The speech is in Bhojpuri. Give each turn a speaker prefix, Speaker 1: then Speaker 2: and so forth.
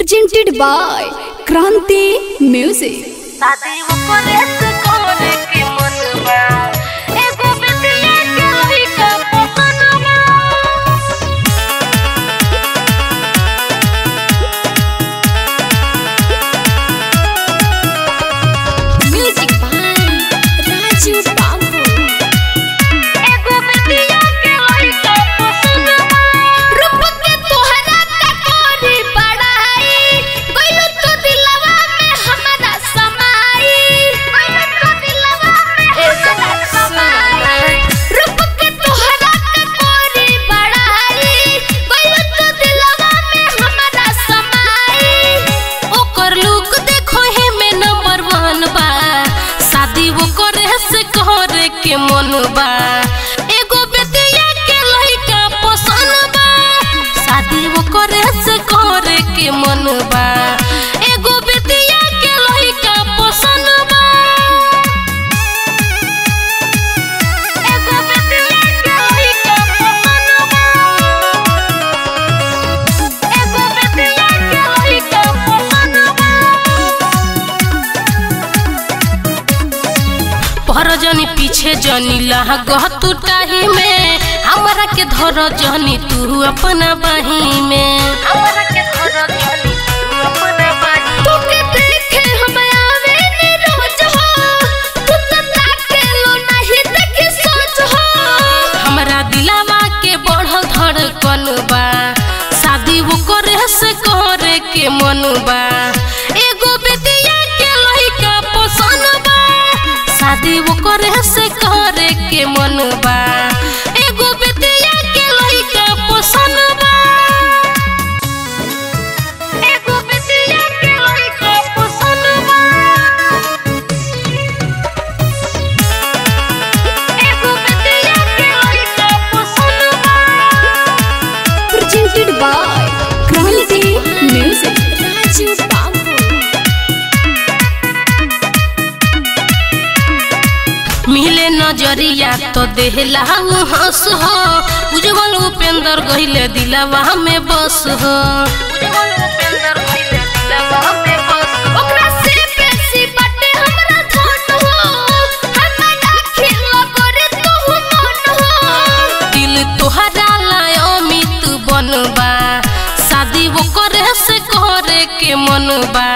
Speaker 1: presented by Kranti Music.
Speaker 2: शादी ओकरे से करे के मन बा एगो बेटिया के लइका पसंद बा
Speaker 1: Music by Raju Babu.
Speaker 2: एगो बेटिया के लइका पसंद बा
Speaker 1: रूप के तोहरा का कोरी बड़ाई गइलो तो दिलवा में हमरा समाई गइलो तो दिलवा में हमरा समाई रूप के तोहरा का कोरी बड़ाई गइलो तो दिलवा में हमरा समाई
Speaker 2: ओकर लुक देखो हे में नंबर वन बा शादी ओकरे से करे के मन बा एगो बेटिया के लइका पसंद बा शादी ओकरे से करे के मन बा एगो बेटिया के लइका पसंद बा एगो बेटिया के लइका पसंद बा एगो बेटिया के लइका पसंद बा पर जनी पीछे जनी लह तू टाही में हमरा के धर जनी तू अपना बाही में हमरा के धर जनी तू अपना बाही
Speaker 1: तोके देखे हम आवे नी रोज हो तू तो ताके लो नहीं देखी सोच हो
Speaker 2: हमरा दिलावा के बढ़ल धड़कन बा शादी वो करे से करे के मन बा एगो बेटिया के लइका पसंद बा शादी वो करे से करे के मन बा एगो बेटिया के लइका पसंद बा एगो बेटिया के लइका पसंद बा एगो बेटिया के लइका पसंद बा
Speaker 1: presented by Kranti Music. Raju Babu.
Speaker 2: मिले नजरिया तो देहला उ हंस हो उज्जवल उपेंद्र गहिले दिलवा में बस हो उज्जवल उपेंद्र गहिले दिलवा में बस हो
Speaker 1: ओकरा से बेसी बाटे हमरा धन हो हमरा खिलो करे तू मन हो
Speaker 2: दिल तोहरा लाय अमित बनबा शादी वो करे से करे के मन बा